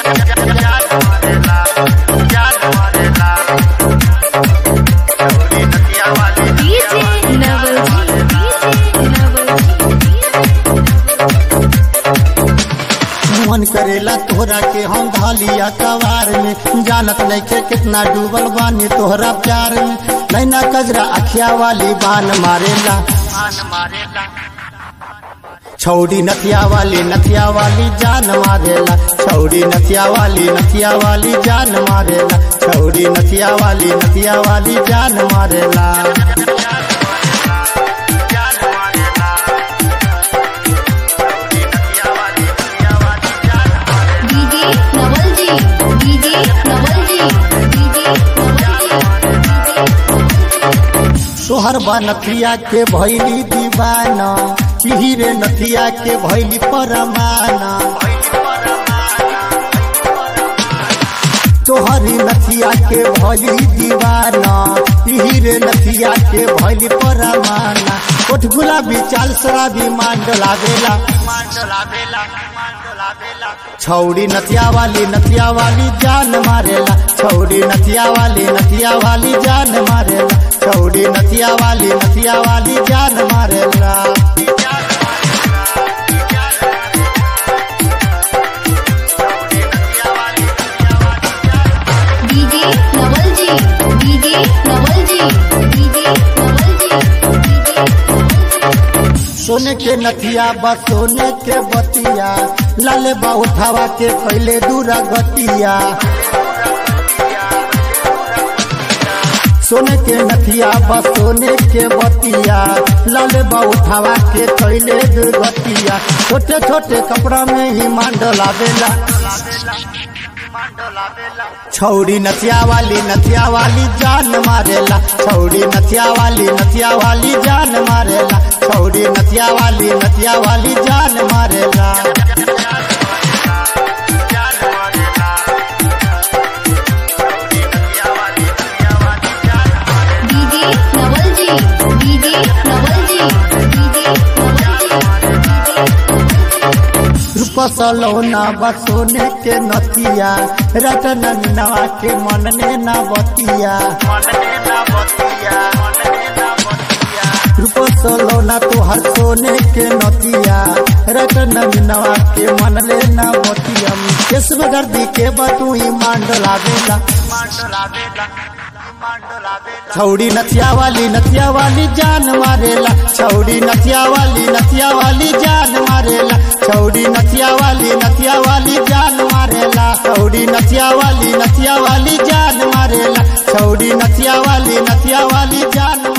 DJ Navajit, DJ Navajit. मन करेला तोहरा के हम धालिया कवार में जानत नहीं के कितना डूबल बानी तोहरा प्यार में नैना कजरा अखिया वाली बान मारेला छौड़ी नथिया वाली नथिया वाली जान मारेला छौड़ी नथिया वाली नथिया वाली जान मारेला छौड़ी नथिया वाली नथिया वाली जान मारेला DJ Navalji, DJ Navalji, DJ सोहर बा नथिया के भैली दीवाना हीरे नथिया के भैली परमाना तोहरी नथिया के भैली दीवाना हीरे नथिया के भैली परमाना कोठ गुलाबी चाल शराबी मान डलावेला छौड़ी नथिया वाली नथिया वाली जान मारेला छौड़ी नथिया वाली नथिया वाली जान मारेला छौड़ी नथिया वाली नथिया वाली जान मारेला DJ Navalji, DJ Navalji, DJ Navalji, सोने के नथिया बा सोने के बतिया लाले बा उठावा के कैले दूरा गतिया सोने के नथिया बा सोने के बतिया लाले बा उठावा के कैले दुर्गतिया छोटे छोटे कपड़ा में ही मांडला बेला छौड़ी नथिया वाली नथिया वाली जान मारेला छौड़ी नथिया वाली नथिया वाली जान मारेला छौड़ी नथिया वाली नथिया वाली जान मारेला DJ Navalji, DJ Navalji, DJ रूप सलोना बसोने के नथिया रतन नवा के मन ने न बतिया रूप सलोना तोहर सोने के नथिया रतन नवा के मन ले न बतिया केसव गर्दी के बतुई मांडला बेला छौड़ी नथिया वाली नथिया वाली जान मारेला छौड़ी नथिया वाली नथिया वाली जान मारेला छौड़ी नथिया वाली नथिया वाली जान मारेला छौड़ी नथिया वाली नथिया वाली जान मारेला छौड़ी नथिया वाली नथिया वाली जान